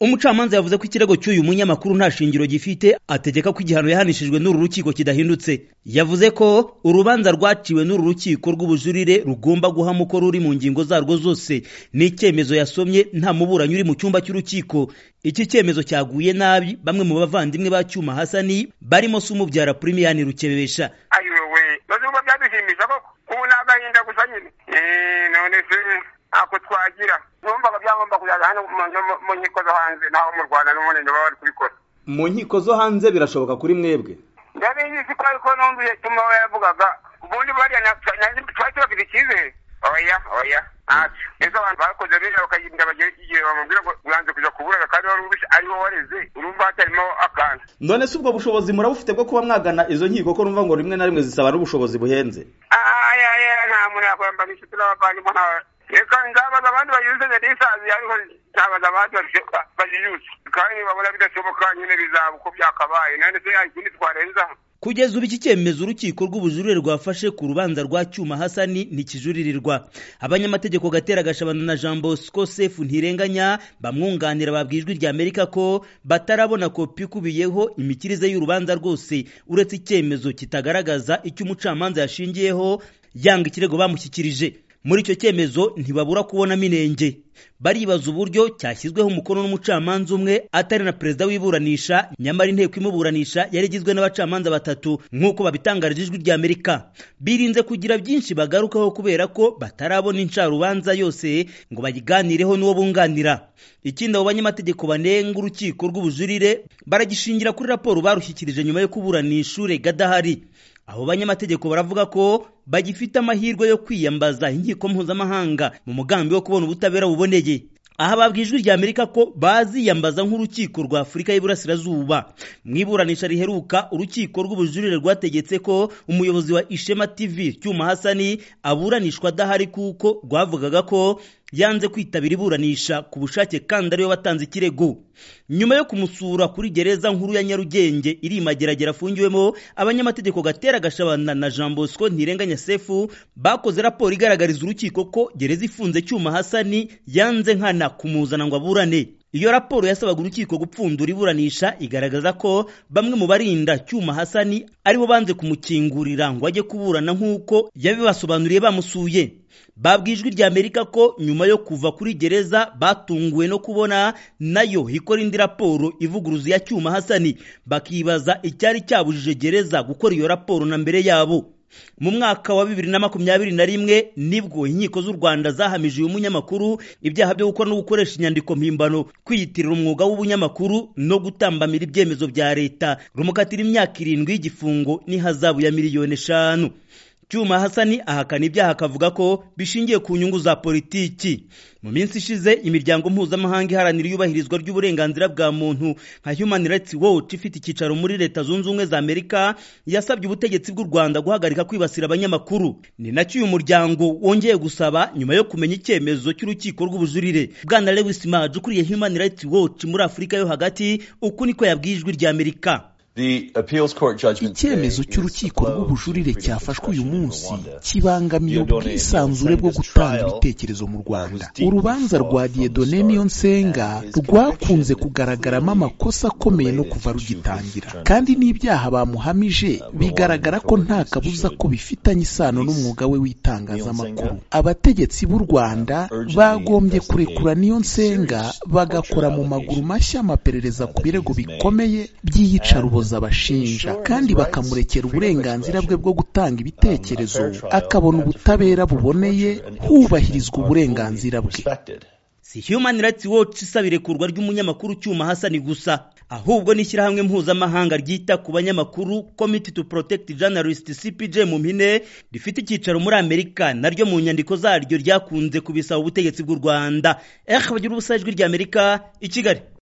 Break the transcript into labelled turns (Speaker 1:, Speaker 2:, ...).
Speaker 1: umucamanza yavuze ko ikirego cy'uyu munyamakuru nta shingiro gifite ategeka ko igihano yahanishijwe n'uru rukiko kidahindutse yavuze ko urubanza rwaciwe n'uru rukiko rw'ubujurire rugomba guhama uko ruri mu ngingo zarwo zose ni icyemezo yasomye nta muburanyi uri mu cyumba cy'urukiko iki cyemezo cyaguye nabi bamwe mu bavandimwe ba cyuma hasani barimo se umubyara purimiyani rukebesha
Speaker 2: ayiwe maze kuba byaduhimbiza koko ubu ni agahinda gusa nyine none se ntako twagira numvaga byagomba kujyana hano mu nkiko zo hanze naho mu rwanda n'umurenge baba bari kubikora
Speaker 3: mu nkiko zo hanze birashoboka kuri mwebwe
Speaker 2: ndabizi ko ariko numviye cyuma we yavugaga ubundi bariya twari tubafite icyizere oya oya ntacyo ejo abantu bakoze biriya bakayirinda bagera igihe bamubwira ngo uranze kuja kuburaga kandi wari ubishi ariwo wareze urumva hatarimo akantu
Speaker 3: none se ubwo bushobozi murabufite bwo kuba mwagana izo nkiko ko numva ngo rimwe na rimwe zisaba n'ubushobozi buhenze
Speaker 2: aya aya nta muntu yakwambara inshuti n'abavandimwe nta reka nzabaza abandi bayuzanye n'isazi ariko nzabaza abandi bafite baziyuza kandi babona bidashoboka nyine bizaba uko byakabaye none se hari ikindi twarenzaho
Speaker 1: kugeza ubu iki cyemezo urukiko rw'ubujurire rwafashe ku rubanza rwa cyuma hasani ntikijuririrwa abanyamategeko gatera gashabana na jean bosco sefu ntirenganya bamwunganira babwiye ijwi rya amerika ko batarabona kopi ikubiyeho imikirize y'urubanza rwose uretse icyemezo kitagaragaza icyo umucamanza yashingiyeho yanga ikirego bamushyikirije muri icyo cyemezo ntibabura kubonamo inenge baribaza uburyo cyashyizweho umukono n'umucamanza umwe atari na perezida w'iburanisha nyamara inteko imuburanisha yari igizwe n'abacamanza batatu nk'uko babitangarije ijwi rya amerika birinze kugira byinshi bagarukaho kubera ko batarabona incarubanza yose ngo bayiganireho n'uwo bunganira ikindi abo banyamategeko banenga urukiko rw'ubujurire baragishingira kuri raporo barushyikirije nyuma yo kuburanisha urega adahari abo banyamategeko baravuga ko bagifite amahirwe yo kwiyambaza inkiko mpuzamahanga mu mugambi wo kubona ubutabera buboneye aha babwiye ijwi rya amerika ko baziyambaza nk'urukiko rwa afurika y'iburasirazuba mu iburanisha riheruka urukiko rw'ubujurire rwategetse ko umuyobozi wa ishema tv cyuma hasani aburanishwa adahari kuko rwavugaga ko yanze kwitabira iburanisha ku bushake kandi ariwe watanze ikirego nyuma yo kumusura kuri gereza nkuru ya nyarugenge iri mageragere afungiwemo abanyamategeko gatera gashabana na jean bosco ntirenganya sefu bakoze raporo igaragariza urukiko ko gereza ifunze cyuma hasani yanze nkana kumuzana ngo aburane iyo raporo yasabaga urukiko gupfundura iburanisha igaragaza ko bamwe mu barinda cyuma hasani aribo banze kumukingurira ngo ajye kuburana nk'uko yabibasobanuriye bamusuye babwiye ijwi rya amerika ko nyuma yo kuva kuri gereza batunguwe no kubona nayo ikora indi raporo ivuguruza ya cyuma hasani bakibaza icyari cyabujije gereza gukora iyo raporo na mbere yabo mu mwaka wa bibiri na makumyabiri na rimwe nibwo inkiko z'u rwanda zahamije uyu munyamakuru ibyaha byo gukora no gukoresha inyandiko mpimbano kwiyitirira umwuga w'ubunyamakuru no gutambamira ibyemezo bya leta rumukatira imyaka irindwi y'igifungo n'ihazabu ya miliyoni eshanu cyuma hasani ahakana ibyaha akavuga ko bishingiye ku nyungu za politiki mu minsi ishize imiryango mpuzamahanga iharanira iyubahirizwa ry'uburenganzira bwa muntu nka human rights watch ifite icyicaro muri leta zunze ubumwe za amerika yasabye ubutegetsi bw'u rwanda guhagarika kwibasira abanyamakuru ni nacyo uyu muryango wongeye gusaba nyuma yo kumenya icyemezo cy'urukiko rw'ubujurire bwana lewis maj ukuriye human rights watch muri afurika yo hagati uku niko yabwiye ijwi rya amerika
Speaker 4: icyemezo cy'urukiko rw'ubujurire cyafashwe uyu munsi kibangamiye ubwisanzure bwo gutanga ibitekerezo mu rwanda urubanza rwa diedone nsenga rwakunze kugaragaramo amakosa akomeye no kuva rugitangira kandi n'ibyaha bamuhamije bigaragara ko nta kabuza ko bifitanye isano n'umwuga we w'itangazamakuru abategetsi b'u rwanda bagombye kurekura nsenga bagakora mu maguru mashya amaperereza ku birego bikomeye by'iyicarubozo abashinja kandi bakamurekera uburenganzira bwe bwo gutanga ibitekerezo akabona ubutabera buboneye hubahirizwa uburenganzira bwe
Speaker 1: si human rights watch isaba irekurwa ry'umunyamakuru cyuma hasani gusa ahubwo n'ishyirahamwe mpuzamahanga ryita ku banyamakuru committee to protect journalist cpj mu mpine rifite icyicaro muri amerika naryo mu nyandiko zaryo ryakunze kubisaba ubutegetsi bw'u rwanda eh bagira ubusajwi ry'amerika i kigali